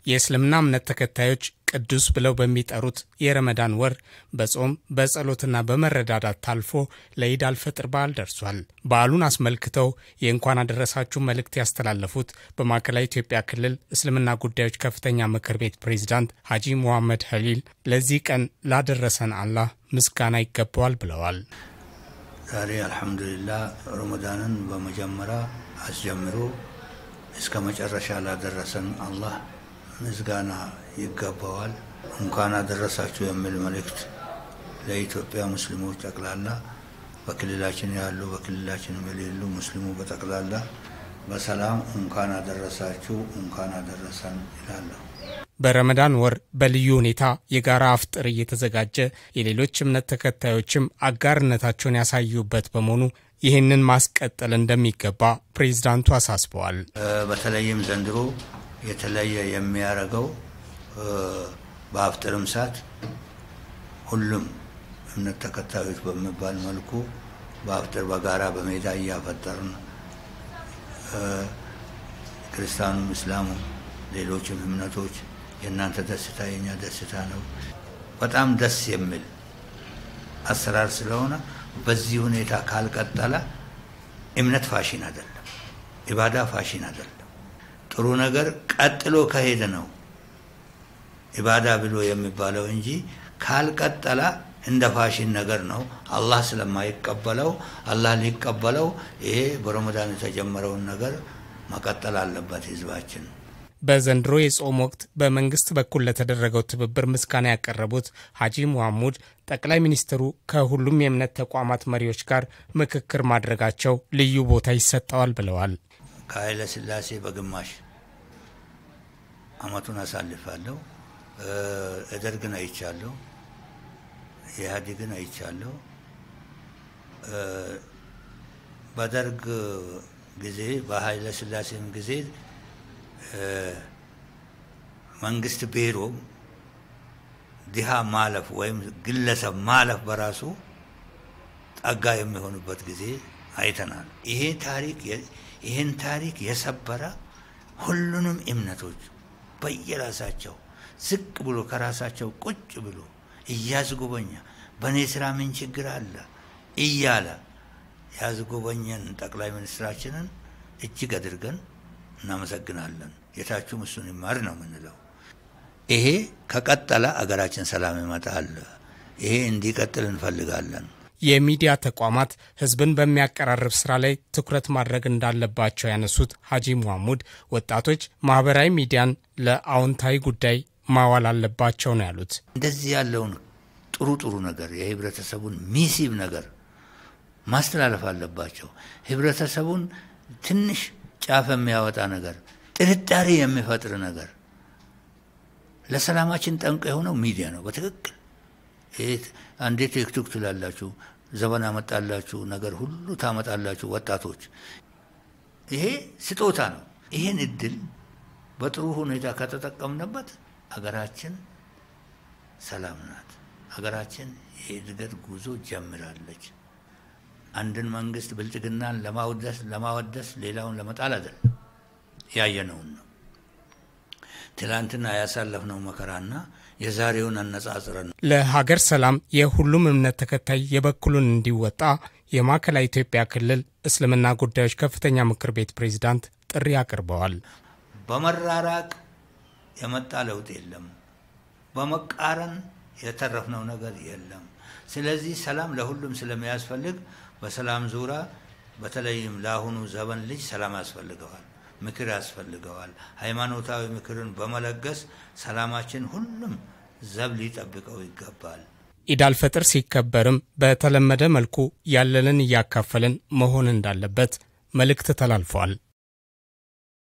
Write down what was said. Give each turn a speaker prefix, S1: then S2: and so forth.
S1: የእስልምና እምነት ተከታዮች ቅዱስ ብለው በሚጠሩት የረመዳን ወር በጾም በጸሎትና በመረዳዳት ታልፎ ለኢድ አልፈጥር በዓል ደርሷል። በዓሉን አስመልክተው የእንኳን አደረሳችሁ መልእክት ያስተላለፉት በማዕከላዊ ኢትዮጵያ ክልል እስልምና ጉዳዮች ከፍተኛ ምክር ቤት ፕሬዝዳንት ሐጂ ሙሐመድ ሀሊል ለዚህ ቀን ላደረሰን አላህ ምስጋና ይገባዋል ብለዋል።
S2: ዛሬ አልሐምዱሊላህ ረመዳንን በመጀመሪያ አስጀምሮ እስከ መጨረሻ ላደረሰን አላህ ምስጋና ይገባዋል። እንኳን አደረሳችሁ የሚል መልእክት ለኢትዮጵያ ሙስሊሞች ጠቅላላ በክልላችን ያሉ በክልላችን የሌሉ ሙስሊሙ በጠቅላላ በሰላም እንኳን አደረሳችሁ እንኳን አደረሰን ይላለሁ።
S1: በረመዳን ወር በልዩ ሁኔታ የጋራ አፍጥር እየተዘጋጀ የሌሎች እምነት ተከታዮችም አጋርነታቸውን ያሳዩበት በመሆኑ ይህንን ማስቀጠል እንደሚገባ ፕሬዝዳንቱ አሳስበዋል።
S2: በተለይም ዘንድሮ የተለየ የሚያደርገው በአፍጥርም ሰዓት ሁሉም እምነት ተከታዮች በሚባል መልኩ በአፍጥር በጋራ በሜዳ እያፈጠርን ክርስቲያኑም፣ እስላሙ፣ ሌሎችም እምነቶች የእናንተ ደስታ የኛ ደስታ ነው። በጣም ደስ የሚል አሰራር ስለሆነ በዚህ ሁኔታ ካልቀጠለ እምነት ፋሽን አይደለም፣ ኢባዳ ፋሽን አይደለም። ጥሩ ነገር ቀጥሎ ከሄደ ነው ኢባዳ ብሎ የሚባለው እንጂ ካልቀጠለ እንደ ፋሽን ነገር ነው። አላህ ስለማይቀበለው አላህ ሊቀበለው ይሄ በረመዳን የተጀመረውን ነገር መቀጠል አለበት ህዝባችን።
S1: በዘንድሮ የጾም ወቅት በመንግስት በኩል ለተደረገው ትብብር ምስጋና ያቀረቡት ሐጂ ሙሐሙድ ጠቅላይ ሚኒስትሩ ከሁሉም የእምነት ተቋማት መሪዎች ጋር ምክክር ማድረጋቸው ልዩ ቦታ ይሰጠዋል ብለዋል።
S2: ከኃይለ ሥላሴ በግማሽ አመቱን አሳልፋለሁ። እደርግን አይቻለሁ፣ ኢህአዴግን አይቻለሁ። በደርግ ጊዜ በኃይለ ሥላሴም ጊዜ መንግስት ቢሮ ድሃ ማለፍ ወይም ግለሰብ ማለፍ በራሱ ጠጋ የሚሆኑበት ጊዜ አይተናል። ይሄ ታሪክ ይህን ታሪክ የሰበረ ሁሉንም እምነቶች በየራሳቸው ዝቅ ብሎ ከራሳቸው ቁጭ ብሎ እያዝጎበኛ በእኔ ስራ ምን ችግር አለ እያለ ያዝጎበኘን ጠቅላይ ሚኒስትራችንን እጅግ አድርገን እናመሰግናለን። ጌታችሁም እሱን ይማር ነው የምንለው። ይሄ ከቀጠለ አገራችን ሰላም ይመጣል። ይሄ እንዲቀጥል እንፈልጋለን።
S1: የሚዲያ ተቋማት ህዝብን በሚያቀራርብ ስራ ላይ ትኩረት ማድረግ እንዳለባቸው ያነሱት ሐጂ ሙሐሙድ ወጣቶች ማህበራዊ ሚዲያን ለአዎንታዊ ጉዳይ ማዋል አለባቸው ነው ያሉት።
S2: እንደዚህ ያለውን ጥሩ ጥሩ ነገር የህብረተሰቡን ሚሲብ ነገር ማስተላለፍ አለባቸው። ህብረተሰቡን ትንሽ ጫፍ የሚያወጣ ነገር፣ ጥርጣሬ የሚፈጥር ነገር ለሰላማችን ጠንቅ የሆነው ሚዲያ ነው። በትክክል አንዴ ቲክቶክ ትላላችሁ፣ ዘመን አመጣላችሁ ነገር ሁሉ ታመጣላችሁ ወጣቶች። ይሄ ስጦታ ነው። ይህን እድል በጥሩ ሁኔታ ከተጠቀምንበት አገራችን ሰላም ናት። አገራችን የእድገት ጉዞ ጀምራለች። አንድን መንግስት ብልጽግናን ለማወደስ ለማወደስ ሌላውን ለመጣል አይደለም። ያየነውን ነው። ትላንትና ያሳለፍነው መከራና የዛሬውን አነጻጽረን ነው።
S1: ለሀገር ሰላም የሁሉም እምነት ተከታይ የበኩሉን እንዲወጣ የማዕከላዊ ኢትዮጵያ ክልል እስልምና ጉዳዮች ከፍተኛ ምክር ቤት ፕሬዝዳንት ጥሪ አቅርበዋል።
S2: በመራራቅ የመጣ ለውጥ የለም። በመቃረን የተረፍነው ነገር የለም። ስለዚህ ሰላም ለሁሉም ስለሚያስፈልግ በሰላም ዙሪያ በተለይም ለአሁኑ ዘመን ልጅ ሰላም ያስፈልገዋል፣ ምክር ያስፈልገዋል። ሃይማኖታዊ ምክርን በመለገስ ሰላማችን ሁሉም ዘብ ሊጠብቀው ይገባል።
S1: ኢድ አልፈጥር ሲከበርም በተለመደ መልኩ ያለንን እያካፈልን መሆን እንዳለበት መልእክት ተላልፏል።